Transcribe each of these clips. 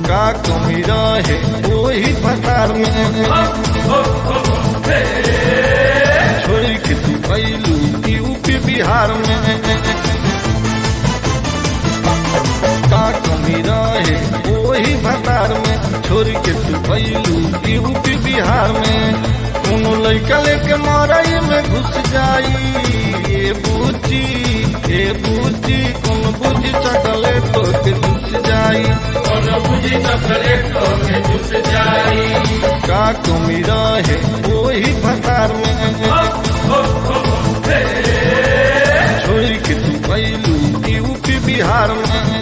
का कमी रहे वही भतार में छोड़ के तू कैलू यूपी बिहार में का कमी रहे वही भतार में छोड़ के तू कैलू यूपी बिहार में कोनो लड़का लेके मरई में घुस जाई ये बूची ये बूची कौन बूझी चकले तो के घुस जाई का कमी रहे वही भतार में छोड़ के तू कैलू यूपी बिहार में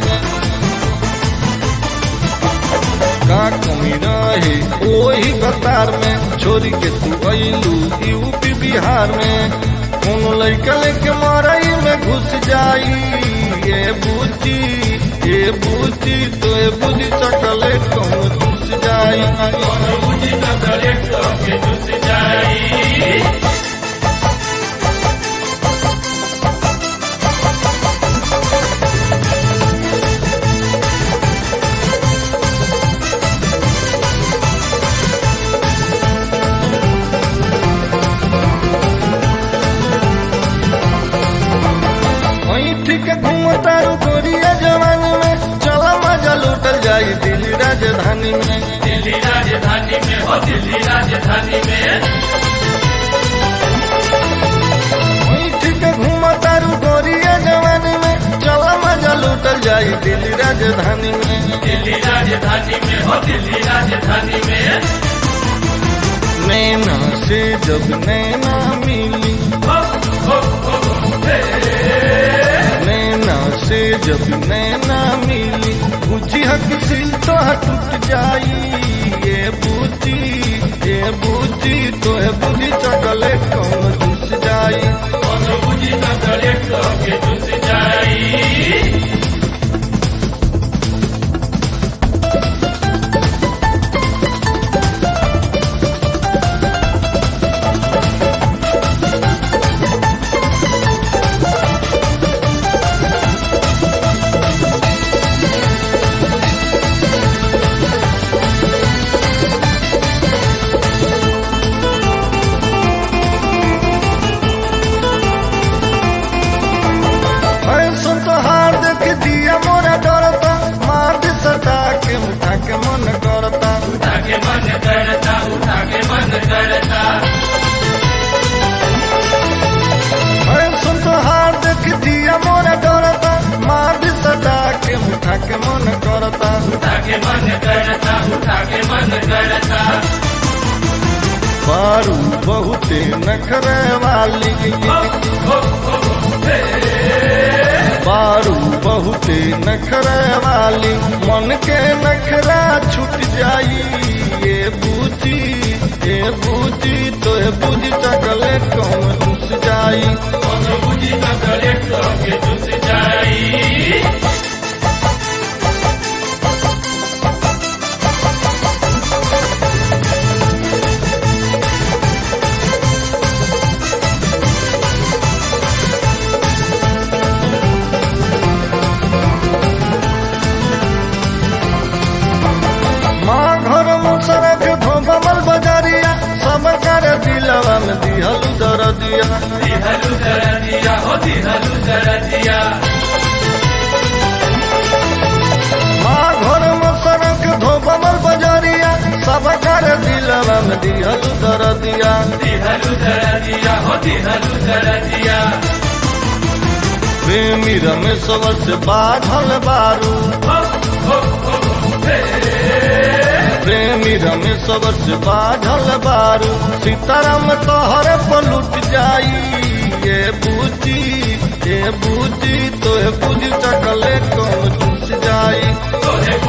का कमी रहे वही भतार में छोड़ के तू कैलू यूपी बिहार में कोनो लड़का लेके मरई में घुस जाई ये बूची ये बूची तो ये बूझी चकले कौन घुस जाई ऐठ के घूमतारू गोरिया जवानी में चला मजा लूटल जाई दिल्ली राजधानी में दिल्ली राजधानी में हो दिल्ली राजधानी में ऐठ के घूमतारू गोरिया जवानी में चला मजा लूटल जाई दिल्ली राजधानी में दिल्ली राजधानी में हो दिल्ली राजधानी में नैना से जब नैना मिली हो हो हो हे नैना से जब नैना मिली बुझी हक सिल तो टूट जाई ये बूची ये बूची तो है बुझी चकले कौन घुस जाई कौन बुझी न करे तो के घुस जाई फैशन तो हार देख दिया मोरा डरता मार दे सटा के उठा के मन करता उठा के मन करता उठा के मन करता फैशन तो हार देख दिया मोरा डरता मार दे सटा के उठा के मन करता उठा के मन करता उठा के मन करता बारू बहुते नखरे वाली हो हो हो हे बारू बहुते नखरे वाली मन के नखरा छूट जाई ये बूची ये बूची तो ये बूझी चकले कौन घुस जाई कौन बुझी न करे तो के घुस जाई माँ घर मुसरक धोबमल बजारिया सब कर दिलवा में दिहल दर दिया दिहलु दरदिया हो दिहलु दरदिया माँ घर मुसरक धोबमल बजारिया सब कर दिलवा में दिहल दर दिया दिहलु दरदिया हो दिहलु दरदिया प्रेमी रमेश्वर से बाधल बारू हो हो हो हे प्रेमी रमेश्वर से बाधल बारू सीताराम तोहर पलुट जाई ये बूची ये बूची तो ये बूझी चकले कौन चूस जाई तोहे